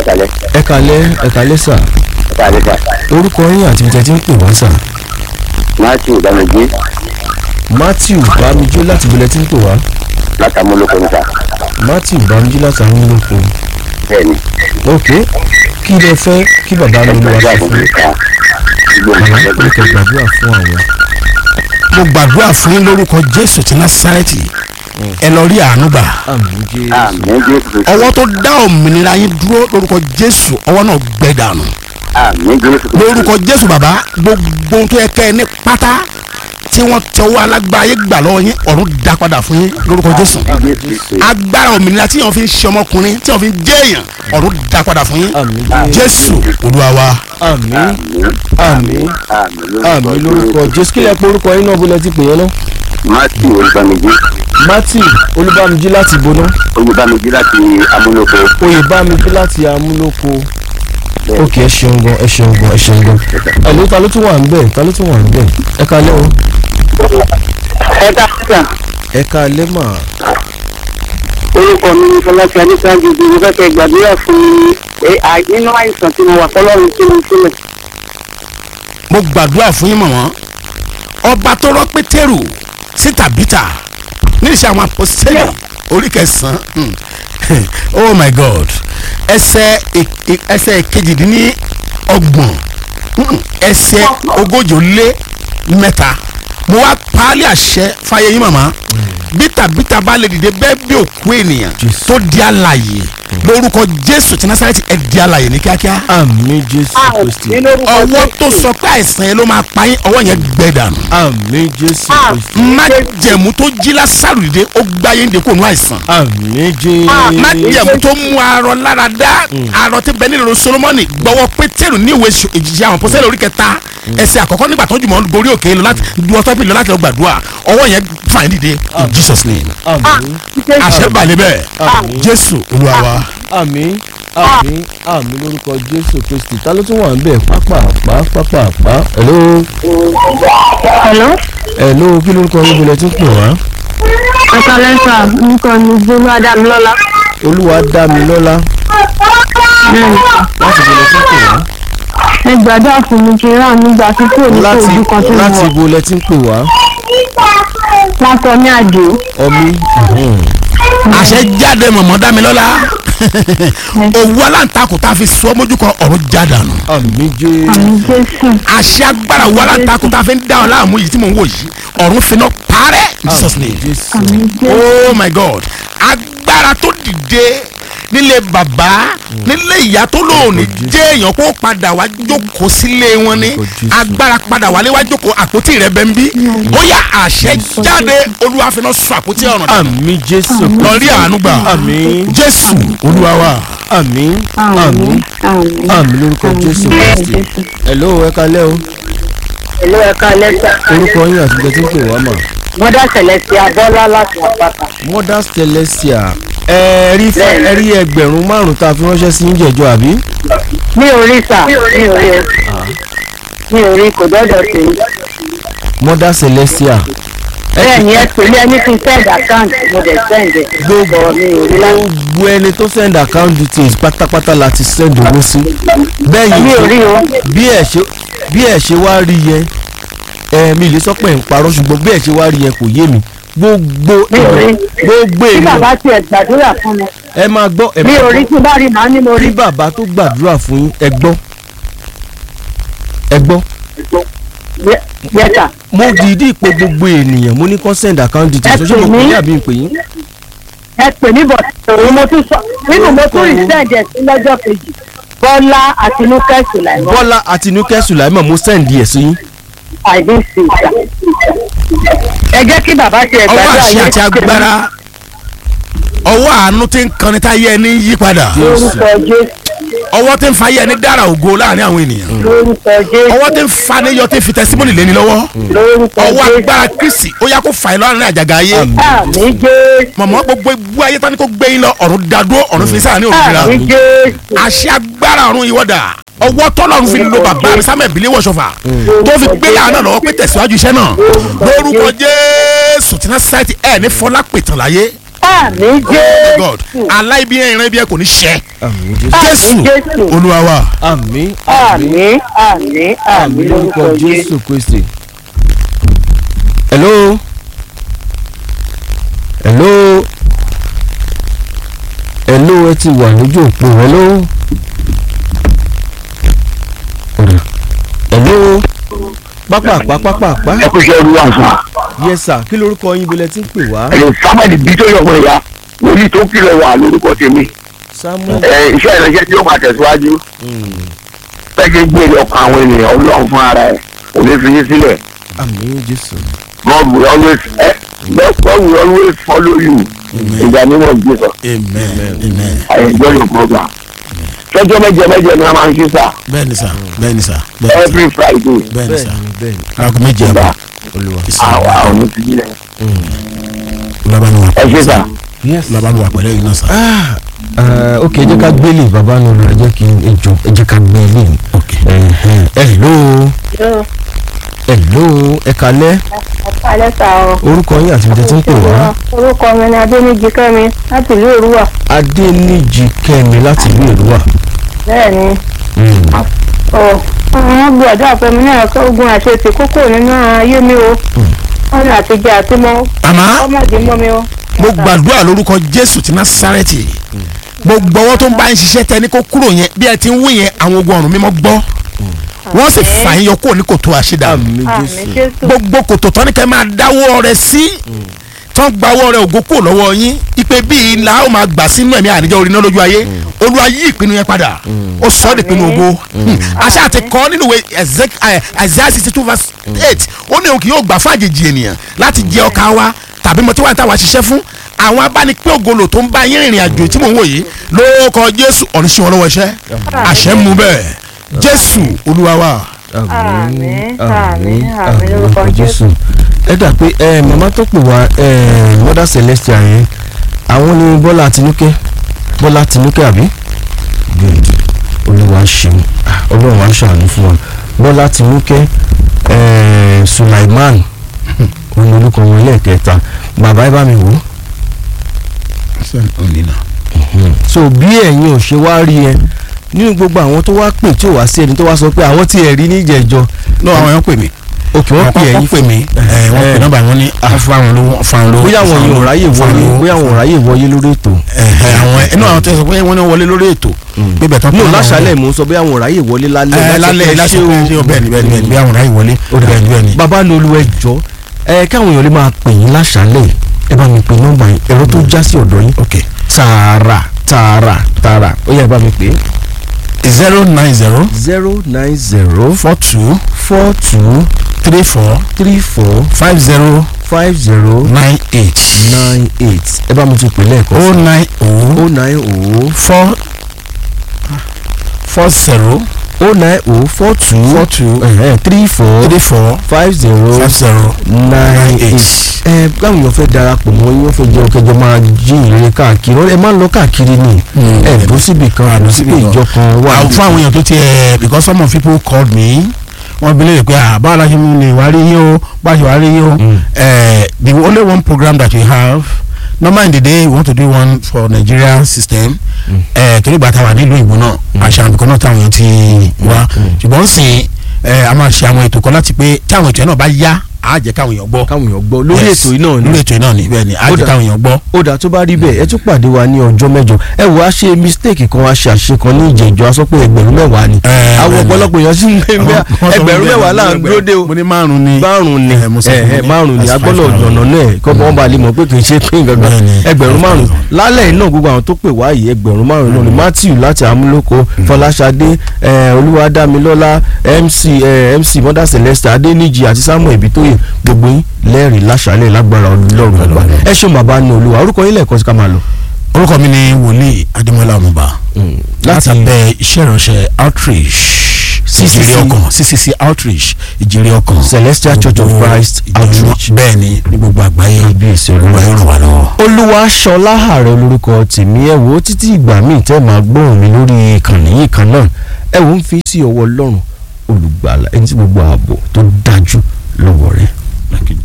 kalẹ̀ ẹ kalẹ́ ẹ kalẹ́ sà kalẹ̀ sà orúkọ yín àti ìtẹ́ tí ń pè wá sà matthew ìdánilójú matthew bámijú láti ìbílẹ̀ tí ń pè wá látàmúlòkọ ní sà matthew bámijú láti àwọn olóko bẹ́ẹ̀ ni ok kí lẹ fẹ́ kí bàbá mi lọ wá ẹgbẹ́ sí fún àbúrò ká gbogbo àwọn olùkọ́ gbàdúrà fún àwọn mo gbàdúrà fún yín lórúkọ jésù ti násárẹ́tì ẹ lọ rí àánú gbà àmì jésù àmì jésù ọwọ́ tó dá òmìnira yín dúró lórúkọ jésù ọwọ́ náà gbẹ dànù àmì jésù lórúkọ jésù bàbá gbogbo ohun tó yẹ kẹ́ ẹ ní pátá tí wọ́n tẹwọ́ alágbára yín gbà lọ́wọ́ yín ọ̀run dá padà fún yín lórúkọ jésù jésù agbára òmìnira tí wọ́n fi ń ṣe ọmọkùnrin tí wọ́n fi ń jẹ́ èèyàn ọ̀run dá padà fún yín àmì jésù olúwa wa àmì àmì àmì àmì lórúkọ jésù kí lẹ pé orúkọ yín náà bó lẹ ti pè yẹn náà matthew olùbámijí matthew olúbámijí láti ìbóná olùbámijí láti amúlòkọ oyèbámijí láti amúlòkó ok ẹ ṣeun gan ẹ ṣeun gan ẹ ṣeun gan ẹ ló ta ló tún wà ń bẹ̀ ta ló tún wà ń bẹ̀ ẹ kalẹ́ o ẹ dákúta ẹ kalẹ́ mà orúkọ mi ní fọláṣí adéṣáájú bí mo fẹ́ kẹ́ gbàdúrà fún mi ẹ, à- nínú àìsàn tí mo wà fọlọ́run tí mo sílẹ̀. mo gbàdúrà fún yín mọ̀mọ́ ọba tó rọ́ pétérù sí tàbítà níṣẹ́ àwọn apọ́sítẹ́lì orí kẹsàn-án hmm. oh my god ẹsẹ̀ e- e- ẹsẹ̀ kejìdínní ọgbọ̀n hmm, ẹsẹ̀ ogójì ó lé mẹ́ta mo wá paálí àṣẹ fáyé yín màmá bí tàbítà bá lè dìde bẹ́ẹ̀ bí òkú ènìyàn Jésù. tó di alààyè lórúkọ jésù tí násàrẹ́tì ẹ̀ di alààyè ní kíákíá àmì jésù kristi ọwọ́ tó sọ pé àìsàn yẹn ló máa pa yín ọwọ́ yẹn gbẹ dànù àmì jésù kristi májẹ̀mú tó jí lásàrò dìde ó gbá yín dèkò nù àìsàn àmì jésù májẹ̀mú tó mú arọ lára dá arọ tí bẹ nílò solomoni gbọ́wọ́ pétérù ní ìwé Ṣ- ìjìyà àwọn pọ́sẹ́lẹ̀ orí kẹta ẹsẹ̀ àkọ́kọ́ nígbà tó jùmọ̀ gorí òkè lọ láti du ọtọ́ bí lọ láti lọ gbàdúrà ọwọ́ yẹn fà yín dìde in Jesus name àmì àṣẹ balẹ̀ bẹ́ẹ̀ àmì jésù olúwa wa àmì àmì àmì lórúkọ jésù kristi ta ló tún wà ń bẹ̀ pápá pápá pápá hello Hello, hello kí lórúkọ yín bọ̀lẹ̀ tí ń pè wá ẹ̀ka lẹ́sà nǹkan ní Bólú Adámilọ́lá. olúwa dá mi lọ́lá Bẹ́ẹ̀ni, láti bọ̀lẹ̀ tí ń pè wá ẹ gbàdúrà fún mi kí n rà nígbà tí kò ní kó láti ojú kan tó láti wọ̀. bọ̀lẹ̀ tí ń pè wá Látọ̀ ní àjò. ọmí àṣẹ jáde mọ̀mọ́ dámilọ́lá òwú aláǹtakùn tá a fi sọ mójú kan ọ̀run jádànù àmì jésù Àmì Jésù. àṣẹ agbára òwú aláǹtakùn tá a fi ń dá ọ láàmú yìí tí mò ń wò yìí ọ̀run finá parẹ́ in Jesus àmì name jésù Àmì Jésù. oh my god agbára tó dìde nílé bàbá nílé ìyá tó lóòní jẹ́ èèyàn kó padà wá jókòó sílé wọn ní Orúkọ Jésù. agbára padà wálé wá jókòó àpótí rẹ bẹ́ẹ̀ ń bí bóyá àṣẹ jáde olúwa finá sọ àpótí ọ̀run dànù àmì jésù lọ rí àánú gbà àmì jésù olúwa wa. àmì àmì Àmì. Àmì. àmì lórúkọ jésù kristi Jésù. hello ẹ kalẹ́ o ìlú ẹ̀ka lẹ́sà orúkọ yín àti ìgbẹ́ tí ń pè wá mà wọ́n dá ṣẹlẹ̀ sí abọ́lá láti àpáta. mother celestia ẹ rí fún ẹ rí ẹgbẹ̀rún márùn-ún tá a fi ránṣẹ́ sí ìjẹ̀jọ́ àbí mi ò rí sà mi ò rí o mi ò rí kò dọ́dọ̀ sí i. mother celestia bẹ́ẹ̀ ni ẹ pè mí ẹni tí send account mo dẹ̀ send ẹ̀. gbogbo Bọ̀ mi ò rí láti. gbogbo ẹni tó send account details pátápátá la ti send owó sí bẹ́ẹ̀ mi ò rí yìí o. bí ẹ ṣe bí ẹ ṣe wá rí yẹn ẹ mi lè sọ pé ń parọ́ ṣùgbọ́n bí ẹ ṣe wá rí yẹn kò yé mi gbogbo Mi ò rí. tí gbogbo èèyàn bàbá tiẹ̀ gbàdúrà fún mi ẹ máa gbọ́ ẹ mi máa ò rí gbọ́ tí bá rí màá ní mo rí. bí bàbá tó gbàdúrà fún yín ẹ gbọ́ ẹ gbọ́ yẹ́sà mo dìídì pé gbogbo ènìyàn mo ní kó send account details Ẹ ó ṣe mo pè pè mí. ní àbí ń pè yín ẹ pè mí bọ̀ òun mo tún sọ nínú mo tún rí send ẹ̀ sí lọ́jọ́ kejì bọ́lá àtinúkẹ́ sùlàìmọ́ bọ́lá àti nukẹ́ sùláìmọ̀ mo send ẹ̀ sí yín àìdínsì ìgbà. ẹ jẹ́ kí bàbá tiẹ̀ ọwọ́ gbàdúrà àṣẹ àti agbára ọwọ́ àánú tí ń kan ní táyé ẹni yí padà lórúkọ jésù ọwọ́ tí ń fa ayé ẹni dára ògo láàrin àwọn ènìyàn lórúkọ jésù ọwọ́ tí ń fa ní yọ tí ń fi tẹsímọ́nì lé ní lọ́wọ́ lórúkọ ọwọ́ jésù agbára kristi ó yá kó fà yín lọ́rùn àjàgà ayé àmì jésù mọ̀mọ́ gbogbo igbó ayé tán ni kó gbé yín lọ ọ̀run dádúró ọ̀run fi sáà ní òmìnira àmì jésù àṣẹ agbára ọ̀run ìwọ́dà ọwọ́ tọ́lọ́run fi lo bàbá mi sámẹ̀ ìbílẹ̀ wọ̀ṣọ̀fà tó fi gbé yàrá náà lọ́wọ́ pé tẹ̀síwájú iṣẹ́ náà lórúkọ jésù tí náà sáìtì ẹ̀ ní fọlá pètàn láyé àmì god jésù aláìbí ìran ibi ẹ kò ní ṣẹ àmì jésù jésù jésù olúwa wa àmì àmì àmì àmì lórúkọ jésù. jésù kristi. hello hello hello ẹ ti wà lójú òpó hello ọ̀rẹ́ hello pápá pápá pápá ẹ kú iṣẹ́ olúwa sàn. yes sir kí lorúkọ yín bolẹ̀ tí ń pè wá ẹ̀yìn sábàdì bí tó yọ̀ wọ̀ ya lórí tó kìlọ̀ wà lórúkọ tèmi. samuel ẹ iṣẹ́ ìrẹsẹ̀ tí ó máa tẹ̀síwájú. pẹ́ẹ́kì gbèrè ọkàn àwọn ènìyàn ọlọ́run fún ara ẹ̀ kò ní fi yín sílẹ̀. àmì jésù God will always eh, God will always follow you in the name of Jesus. amen amen I enjoy your program. Ṣọ́jọ́ mẹ́jọ mẹ́jọ ni a máa ń ṣe sá bẹ́ẹ̀ni sà bẹ́ẹ̀ni sà bẹ́ẹ̀ni sà every Friday. bẹ́ẹ̀ni sà bẹ́ẹ̀ni bẹ́ẹ̀ni aago méje Ìgbà àbọ̀ olúwa àwa ò ní fi sílẹ̀. bàbá mi wà Ẹ ṣe sá. yes bàbá mi wà pẹ̀lú ẹ̀yin náà sà. Ah, ok ẹ jẹ́ ká gbélé bàbá náà lọ ẹ jẹ́ kí ẹ jọ ẹ jẹ́ ká gbélé ok hello hello ẹ kalẹ́ alẹ́ sà o. orúkọ yín àti ìjẹ́ tí ń pè wá orúkọ mi ni adéníjì kẹ́mi láti ìlú òrùwà. adéníjì kẹ́mi láti ìlú èrúwà bẹ́ẹ̀ ni ọ̀ àwọn gbọ́dọ̀ àfẹ́mi náà kọ́ ogun àṣetì kókó nínú ayé mi o. wọ́n ní àtijọ́ àti mọ́ àmọ́ ọmọdé mọ́ mi o. mo gbàdúrà lórúkọ jésù ti násárẹ́tì gbogbo ọwọ́ tó ń bá ń ṣiṣẹ́ tẹ ní kó kúrò yẹn bí ẹ ti ń wí yẹn àwọn ogun ọ̀run mímọ́ gbọ́ wọ́n sì fà yín yọ kúrò ní kòtò àṣedà àmì àmì jésù jésù. gbogbo kòtò tán ní kẹ́ máa dáwọ́ rẹ sí tán gba ọwọ́ rẹ ògo kúrò lọ́wọ́ yín ipe bíi ńlá ó máa gbà sínú ẹ̀mí àníjọ́ orí náà lójú ayé olúwa yí ìpinnu yẹn padà ó sọ ọ́ dìpinnu ògo àṣà àti kọ́ nínú ìwé Ezek- eh, Isaiah sixty two verse eight ó ní òun kì yóò gbà fún àjèjì ènìyàn láti jẹ ọkà wa tàbí mo ti wá ní táwa ṣiṣẹ́ fún àwọn abánipẹ́ ògolo tó ń bá yín rìnrìn àjò tí mò ń wò yìí lórúkọ jésù ọ̀run sí wọn lọ́wọ́ iṣẹ́ àṣẹ ń mú bẹ́ẹ̀ jésù olúwa wa. Àmín, àmín, àmín lórúkọ jésù ẹ dà pé ẹ màmá tó pè wá ẹ mother celestial yẹn àwọn ni bọ́lá tinúkẹ́ bọ́lá tinúkẹ́ àbí good olúwa ṣeun Ah, ọlọ́run á ṣàánú fún wa bọ́lá tinúkẹ́ ẹ sulaiman òun orúkọ wọn lẹ́ẹ̀kẹta bàbá ẹ bá mi wò ó so bí ẹ̀yin ò ṣe wá rí ẹ nínú gbogbo àwọn tó wá pè tí ò wá sí ẹni tó wá sọ pé àwọn tí ẹ rí níjẹ̀jọ lọ́wọ́ àwọn yẹn pè mí òkè wọ́n pè ẹ̀yin pè mí ẹ wọ́n pè nọ́mbà wọn ní afáwọn lówó afáwọn lówó. bóyá àwọn yìí ò ráyè wọlé bóyá àwọn ò ráyè wọlé lórí ètò ẹ̀hẹ̀, àwọn inú àwọn tẹ̀sán pé wọ́n ní wọlé lórí ètò bíbẹ̀ tán no láṣálẹ̀ mò ń sọ bóyá àwọn ò ráyè wọlé lálẹ́ ẹ lálẹ́ láti lásìkò pé ṣé ṣé o bẹ́ẹ̀ ni bẹ́ẹ̀ ni bẹ́ẹ̀ ni bí àwọn ráyè wọlé bẹ́ẹ̀ ni bẹ́ẹ̀ ni. bàbá ní olú ẹjọ́ ẹ káwọn èèyàn lè máa pè yín láṣálẹ̀ ẹ bá mi pè nọ́mbà yín ẹ̀rọ tó já sí ọ̀dọ̀ yín ok tààrà tààrà tààrà ó yá ẹ bá mi pè é zero nine zero zero nine zero four two four two three four three four five zero five zero nine eight nine eight ẹ bá mi tún pè lẹ́ẹ̀kan oh nine oh o nine o four four zero o nine o four two four two three four three four five zero five zero nine eight. eight. ẹ báwo yóò fẹ́ darapọ̀ mọ́ yín wọ́n fẹ́ jẹ́ ọkẹjọ máa jí ìrere káàkiri ẹ máa ń lọ káàkiri ni ẹ bó síbi kan àbí síbi ìjọ kan wà. àwọn fún àwọn èèyàn tó tiẹ̀ because some of people called me wọ́n bi léèrè pé ah báwo la ṣe mú lè wá rí yín o báwo ṣe wá rí yín o Eh, the only one program that we have normal in the day we want to do one for Nigeria system eh, torí ìgbà táwa nílùú ìbò náà àṣà àbíkọ́ náà táwọn èèyàn ti wá ṣùgbọ́n sìn eh, a máa ṣe àwọn ètò kan láti pé tí àwọn ètò yẹn náà bá yá á jẹ́ káwọn èèyàn gbọ́ káwọn èèyàn gbọ́ lórí Yes, ètò yìí náà ni. lórí ètò yìí náà ni bẹ́ẹ̀ ni á Ó jẹ́ dà- káwọn èèyàn gbọ́. ó dà tó bá rí bẹ́ẹ̀ ẹ tún pàdé wa ní ọjọ́ mẹ́jọ ẹ wò á ṣe mistake kan wá ṣe àṣe kan ní ìjẹ́jọ́ a sọ pé ẹgbẹ̀rún mẹ́wàá ni Eh, àwọn bẹ́ẹ̀ ni. ọ̀pọ̀lọpọ̀ èèyàn sì ń gbé Wọ́n sọ ẹgbẹ̀rún wípé mẹ́wàá là ń dúró dé o mo ní márùn ni márùn ni Eh, mo sọ ẹ fún ẹ yín. márùn ni That's agbọ́dọ̀ five thousand. ọ̀nà náà kọ́ bọ́n bá lè mọ̀ pé kì í ṣe pín gangan Bẹ́ẹ̀ ni. ẹgbẹ̀rún Five márùn thousand. lálẹ́ iná gbogbo àwọn tó pè wá yìí ẹgbẹ̀rún márùn náà ni Matthew láti amúlòkó Fọláṣadé ẹ, Olúwadámilọ́lá MC ẹ, MC Mother Celeste Adéníjì àti Samuel Ibitoye gbogbo yín lẹ́rìí láṣálẹ̀ lágbára Ọlọ́run ọba ẹ ṣeun bàbá ní olúwa orúkọ yín lẹ́ẹ̀kan sí ká máa lọ. orúkọ mi ni wòlíì adémọlá ọmọba láti láti abẹ́ iṣẹ́ ìránṣẹ́ outreach CCC. ìjìrì ọkàn ccc outreach ìjìrì ọkàn Celestial Church of Christ Outreach. bẹ́ẹ̀ ni ní gbogbo àgbáyé Kábíyèsí Olúwa. olúwa yóò ràn wá lọ́wọ́. olúwa ṣọlá ààrẹ olórúkọ tèmi ẹ wò ó títí ìgbà míì tẹ́ máa gbóhùn mi lórí ìkànnì yìí kan náà ẹ wò ó ń fi sí ọwọ́ ọlọ́run olùgbàlà ẹni tí gbogbo ààbò tó dájú lọ́wọ́ rẹ̀.